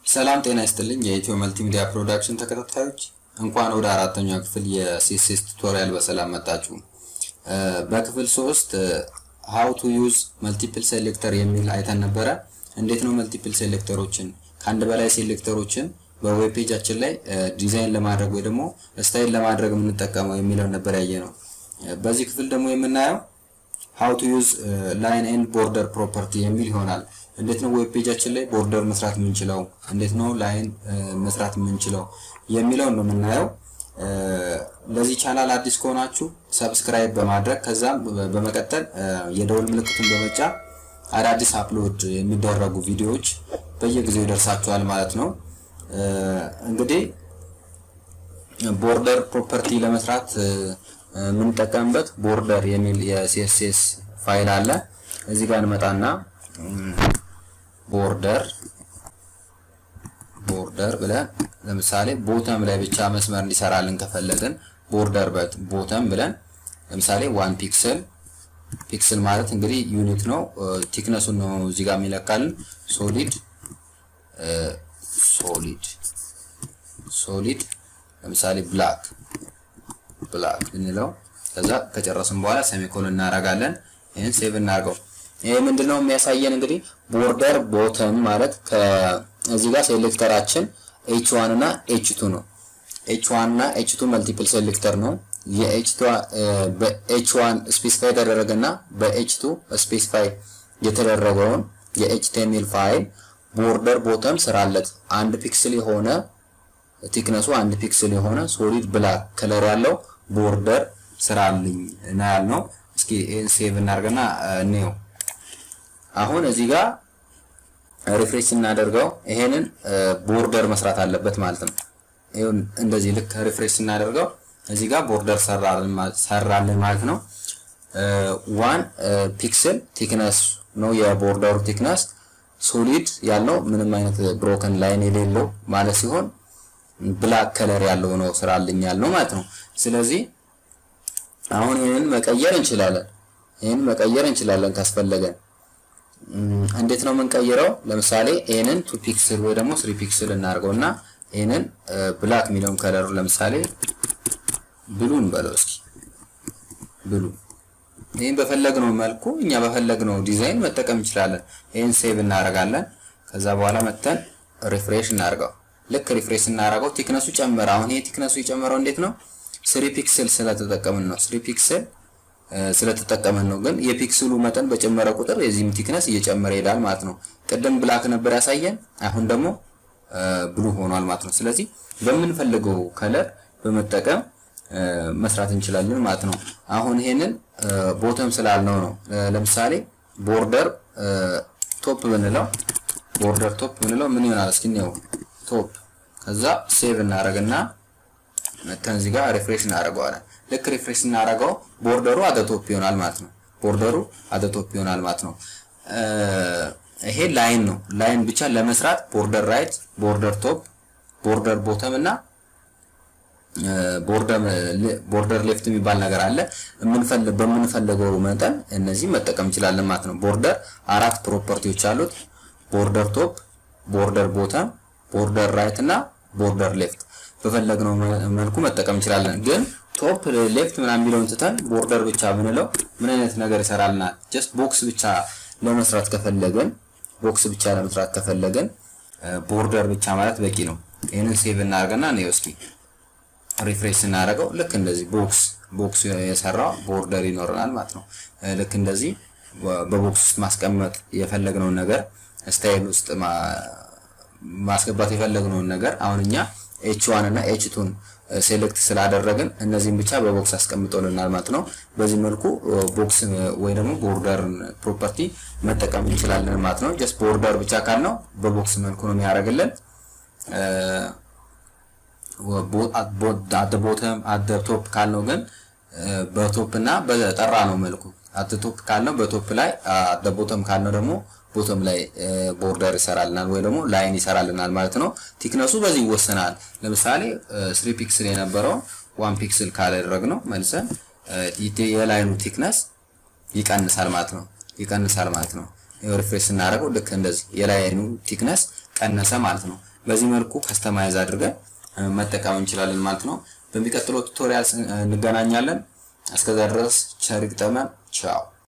ሰላም ጤና ይስጥልኝ የኢትዮ መልቲሚዲያ ፕሮዳክሽን ተከታታዮች እንኳን ወደ አራተኛው ክፍል የሲኤስኤስ ቱቶሪያል በሰላም መጣችሁ። በክፍል ሶስት ሃው ቱ ዩዝ መልቲፕል ሴሌክተር የሚል አይተን ነበረ። እንዴት ነው መልቲፕል ሴሌክተሮችን ከአንድ በላይ ሴሌክተሮችን በዌብ ፔጃችን ላይ ዲዛይን ለማድረግ ወይ ደግሞ ስታይል ለማድረግ የምንጠቀመው የሚለውን ነበር ያየ ነው። በዚህ ክፍል ደግሞ የምናየው ሃው ቱ ዩዝ ላይን ኤንድ ቦርደር ፕሮፐርቲ የሚል ይሆናል። እንዴት ነው ዌብ ፔጃችን ላይ ቦርደር መስራት የምንችለው፣ እንዴት ነው ላይን መስራት የምንችለው የሚለውን ነው የምናየው። ለዚህ ቻናል አዲስ ከሆናችሁ ሰብስክራይብ በማድረግ ከዛም በመቀጠል የደውል ምልክቱን በመጫን አዳዲስ አፕሎድ የሚደረጉ ቪዲዮዎች በየጊዜው ይደርሳችኋል ማለት ነው። እንግዲህ ቦርደር ፕሮፐርቲ ለመስራት የምንጠቀምበት ቦርደር የሚል የሲኤስኤስ ፋይል አለ። እዚህ ጋር እንመጣና ቦርደር ቦርደር ብለን ለምሳሌ ቦተም ላይ ብቻ መስመር እንዲሰራልን ከፈለግን ቦርደር ቦተም ብለን ለምሳሌ ዋን ፒክስል ፒክስል ማለት እንግዲህ ዩኒት ነው። ቲክነሱን ነው እዚህ ጋር የሚለካልን ሶሊድ ሶሊድ ሶሊድ ለምሳሌ ብላክ ብላክ ብንለው ከዛ ከጨረስን በኋላ ሴሚኮሎን እናደርጋለን። ይህን ሴቭ እናድርገው። ይሄ ምንድነው የሚያሳየን እንግዲህ ቦርደር ቦተም ማለት ከዚህ ጋር ሴሌክተራችን ኤች ዋን እና ኤች ቱ ነው። ኤች ዋን እና ኤች ቱ መልቲፕል ሴሌክተር ነው። በኤች ዋን ስፔሲፋይ የተደረገና በኤች ቱ ስፔሲፋይ የተደረገውን የኤችቲኤምኤል ፋይል ቦርደር ቦተም ስራለት አንድ ፒክስል የሆነ ቲክነሱ አንድ ፒክስል የሆነ ሶሊድ ብላክ ከለር ያለው ቦርደር ስራልኝ እና ያልነው። እስኪ ይሄን ሴቭ እናድርግና እንየው። አሁን እዚህ ጋር ሪፍሬሽ ስናደርገው ይሄንን ቦርደር መስራት አለበት ማለት ነው። ይሁን እንደዚህ ልክ ሪፍሬሽ ስናደርገው እዚህ ጋር ቦርደር ሰራልን ማለት ነው። ዋን ፒክስል ቲክነስ ነው የቦርደሩ ቲክነስ ሶሊድ ያለው ምንም አይነት ብሮከን ላይን የሌለው ማለት ሲሆን ብላክ ከለር ያለው ነው ስራልኝ ያልነው ማለት ነው። ስለዚህ አሁን ይህንን መቀየር እንችላለን። ይህንን መቀየር እንችላለን ካስፈለገን። እንዴት ነው የምንቀይረው? ለምሳሌ ይህንን ቱ ፒክስል ወይ ደግሞ ስሪ ፒክስል እናድርገው እና ይህንን ብላክ የሚለውን ከለሩ ለምሳሌ ብሉ እንበለው እስኪ ብሉ። ይህን በፈለግነው መልኩ እኛ በፈለግነው ዲዛይን መጠቀም እንችላለን። ይህን ሴቭ እናደርጋለን። ከዛ በኋላ መተን ሪፍሬሽ እናደርገው። ልክ ሪፍሬሽ እናደርገው ቲክነሱ ጨመረ። አሁን ይሄ ቲክነሱ የጨመረው እንዴት ነው? ስሪ ፒክስል ስለተጠቀምን ነው። ስሪ ፒክስል ስለተጠቀምን ነው። ግን የፒክስሉ መጠን በጨመረ ቁጥር የዚህም ቲክነስ እየጨመረ ይሄዳል ማለት ነው። ቅድም ብላክ ነበር ያሳየን፣ አሁን ደግሞ ብሉ ሆኗል ማለት ነው። ስለዚህ በምንፈልገው ከለር በመጠቀም መስራት እንችላለን ማለት ነው። አሁን ይሄንን ቦተም ስላልነው ነው። ለምሳሌ ቦርደር ቶፕ ብንለው ቦርደር ቶፕ ብንለው ምን ይሆናል? እስኪ እንየው። ቶፕ ከዛ ሴቭ እናደርግና መተን እዚህ ጋር ሪፍሬሽ እናደርገዋለን። ልክ ሪፍሬሽ እናደርገው ቦርደሩ አደ ቶፕ ይሆናል ማለት ነው። ቦርደሩ አደ ቶፕ ይሆናል ማለት ነው። ይሄ ላይን ነው። ላይን ብቻ ለመስራት ቦርደር ራይት፣ ቦርደር ቶፕ፣ ቦርደር ቦተም እና ቦርደር ሌፍት የሚባል ነገር አለ። በምንፈልገው መጠን እነዚህ መጠቀም እንችላለን ማለት ነው። ቦርደር አራት ፕሮፐርቲዎች አሉት። ቦርደር ቶፕ፣ ቦርደር ቦተም፣ ቦርደር ራይት እና ቦርደር ሌፍት በፈለግነው መልኩ መጠቀም እንችላለን። ግን ቶፕ ሌፍት ምናምን የሚለውን ትተን ቦርደር ብቻ ብንለው ምን አይነት ነገር ይሰራልናል? ጀስት ቦክስ ብቻ ለመስራት ከፈለግን ቦክስ ብቻ ለመስራት ከፈለግን ቦርደር ብቻ ማለት በቂ ነው። ይህንን ሴቭ እናደርገና ነው እስኪ ሪፍሬሽ ስናደርገው ልክ እንደዚህ ቦክስ ቦክስ የሰራው ቦርደር ይኖረናል ማለት ነው። ልክ እንደዚህ በቦክስ ውስጥ ማስቀመጥ የፈለግነውን ነገር ስታይል ውስጥ ማስገባት የፈለግነውን ነገር አሁን እኛ ኤች ዋን እና ኤች ቱን ሴሌክት ስላደረግን እነዚህን ብቻ በቦክስ አስቀምጦልናል ማለት ነው። በዚህ መልኩ ቦክስ ወይ ደግሞ ቦርደር ፕሮፐርቲ መጠቀም እንችላለን ማለት ነው። ጀስት ቦርደር ብቻ ካልነው በቦክስ መልኩ ነው የሚያደርግልን። አት ቦተም አት ቶፕ ካልነው ግን በቶፕ እና በጠራ ነው መልኩ አት ቶፕ ካልነው በቶፕ ላይ አት ቦተም ካልነው ደግሞ ቦተም ላይ ቦርደር ይሰራልናል ወይ ደግሞ ላይን ይሰራልናል ማለት ነው። ቲክነሱ በዚህ ይወሰናል። ለምሳሌ ስሪ ፒክስል የነበረው ዋን ፒክስል ካላደረግነው መልሰን የላይኑ ቲክነስ ይቀንሳል ማለት ነው። ይቀንሳል ማለት ነው። ሪፍሬሽ ስናደርገው ልክ እንደዚህ የላይኑ ቲክነስ ቀነሰ ማለት ነው። በዚህ መልኩ ከስተማይዝ አድርገን መጠቀም እንችላለን ማለት ነው። በሚቀጥለው ቱቶሪያል እንገናኛለን። እስከዛ ድረስ ቸር ይግጠመን። ቻው